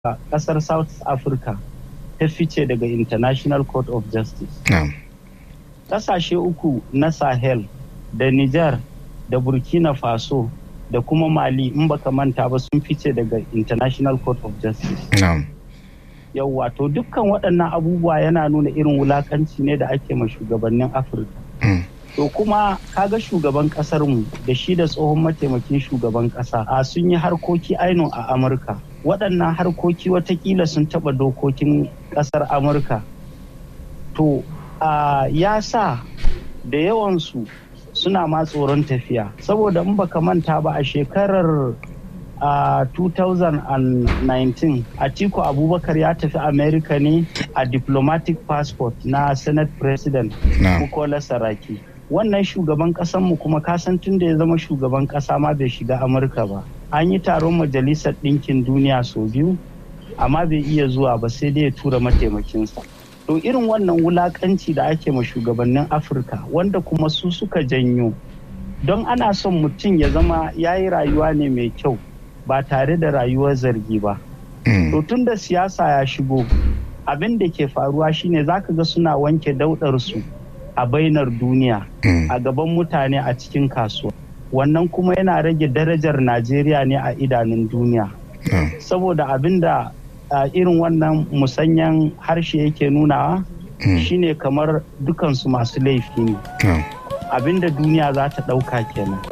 kasar south africa ta fice daga international court of justice kasashe uku na sahel da niger da burkina faso da kuma mali in baka manta ba sun fice daga international court of justice yau wato dukkan waɗannan abubuwa yana nuna irin wulakanci ne da ake ma shugabannin afirka to kuma kaga shugaban mu da shi da tsohon mataimakin shugaban ƙasa a sun yi harkoki ainihin a amurka waɗannan harkoki watakila sun taɓa dokokin ƙasar amurka to ya sa da yawansu suna ma tsoron tafiya saboda in baka manta ba a shekarar a uh, 2019 atiku abubakar ya tafi america ne a diplomatic passport na senate president bukola saraki wannan shugaban mu kuma kasan tun da ya zama shugaban kasa ma bai shiga amurka ba an yi taron majalisar ɗinkin duniya sau biyu amma bai iya zuwa ba sai dai ya tura mataimakinsa to irin wannan wulakanci da ake ma shugabannin afirka wanda kuma su suka janyo don ana son mutum ya zama ya yi rayuwa ne mai kyau ba tare da rayuwar zargi ba. To tun da siyasa ya shigo abin da ke faruwa shine zaka ga suna wanke daudarsu a bainar duniya a gaban mutane a cikin kasuwa. Wannan kuma yana rage darajar Najeriya ne a idanun duniya. Saboda abin da irin wannan musanyan harshe yake nunawa shine kamar dukansu masu laifi ne. Abin da duniya za ta ɗauka kenan.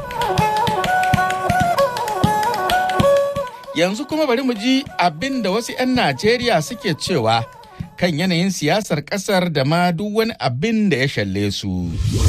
Yanzu kuma bari mu ji abin da wasu 'yan Najeriya suke cewa kan yanayin siyasar ƙasar da ma duk wani abin da ya shalle su.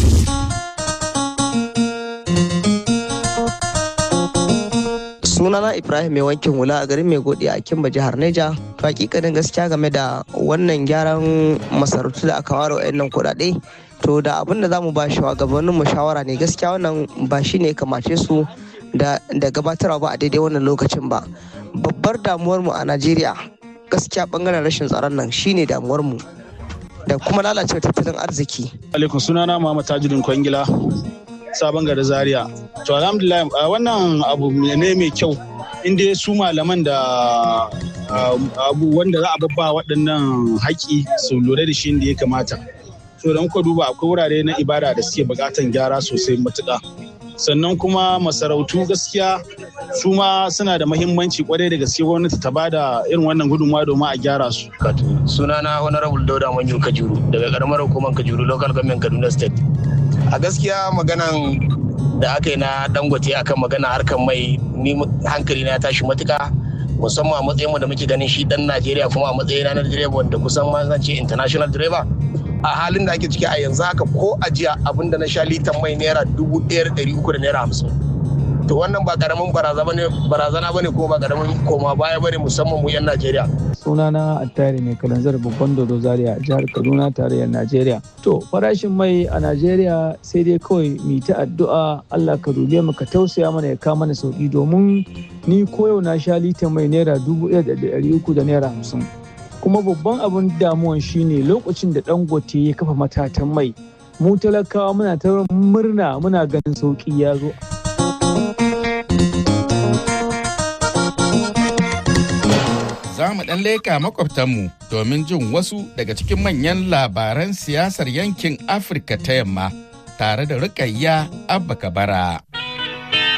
sunana ibrahim mai wankin hula a garin mai godi a kimba jihar neja to hakikanin gaskiya game da wannan gyaran masarautu da aka ware wa'annan kuɗaɗe to da abin da za mu ba gabanin mu shawara ne gaskiya wannan ba shi ne kamace su da gabatarwa ba a daidai wannan lokacin ba babbar damuwar mu a najeriya gaskiya bangaren rashin tsaron nan shine damuwar mu da kuma lalacewar tattalin arziki alaikum sunana muhammad tajuddin kwangila sabon gari zaria to alhamdulillah wannan abu ne mai kyau inda su malaman da abu wanda za a babba waɗannan haƙi su lura da shi inda ya kamata so da muka duba akwai wurare na ibada da suke buƙatan gyara sosai matuƙa sannan kuma masarautu gaskiya su ma suna da mahimmanci kwarai da gaske gwamnati ta ba da irin wannan gudunmawa domin a gyara su. sunana honorable dauda manyu kajuru daga karamar hukumar kajuru local government kaduna state a gaskiya maganan da aka yi na dangote akan magana harkar mai ni hankali na tashi matuka musamman a matsayin da muke ganin shi dan najeriya kuma a matsayin na direba wanda kusan ma zan ce international driver a halin da ake ciki a yanzu haka ko a jiya abinda na sha litan mai naira dubu ɗaya ɗari uku da naira hamsin to wannan ba karamin barazana ba ne kuma ba karamin koma baya ba ne musamman mu 'yan najeriya sunana attari mai kalanzar babban dodo zaria jihar kaduna tarayyar najeriya to farashin mai a najeriya sai dai kawai mu ta addu'a allah ka dube mu ka tausaya mana ya kawo mana sauki domin ni koyau na sha litan mai naira dubu ɗaya da ɗari uku da naira hamsin kuma babban abin damuwan shine lokacin da dangote ya kafa matatan mai mu talakawa muna ta murna muna ganin sauki ya zo za mu ɗan leka makwabtanmu domin jin wasu daga cikin manyan labaran siyasar yankin afirka ta yamma tare da rukayya abba kabara